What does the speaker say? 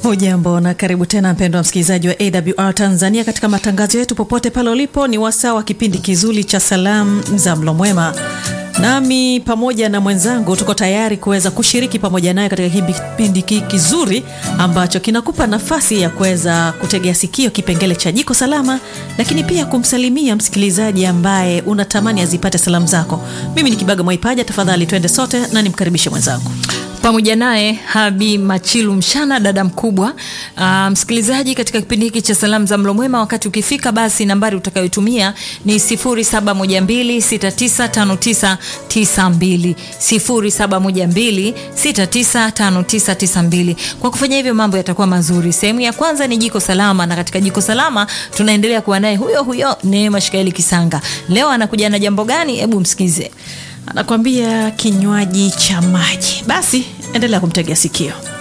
Hujambo na karibu tena mpendwa msikilizaji wa AWR Tanzania katika matangazo yetu popote pale ulipo. Ni wasaa wa kipindi kizuri cha salamu za mlo mwema, nami pamoja na mwenzangu tuko tayari kuweza kushiriki pamoja naye katika kipindi hiki kizuri ambacho kinakupa nafasi ya kuweza kutegea sikio kipengele cha jiko salama, lakini pia kumsalimia msikilizaji ambaye unatamani azipate salamu zako. Mimi ni Kibaga Mwaipaja, tafadhali twende sote na nimkaribishe mwenzangu pamoja naye Habi Machilu Mshana, dada mkubwa. Uh, msikilizaji, katika kipindi hiki cha salamu za mlo mwema, wakati ukifika, basi nambari utakayotumia ni 0712695992 0712695992. Kwa kufanya hivyo, mambo yatakuwa mazuri. Sehemu ya kwanza ni jiko salama, na katika jiko salama tunaendelea kuwa naye huyo huyo Neema Shikaeli Kisanga. Leo anakuja na jambo gani? Hebu msikize. Anakwambia kinywaji cha maji. Basi endelea kumtegea sikio.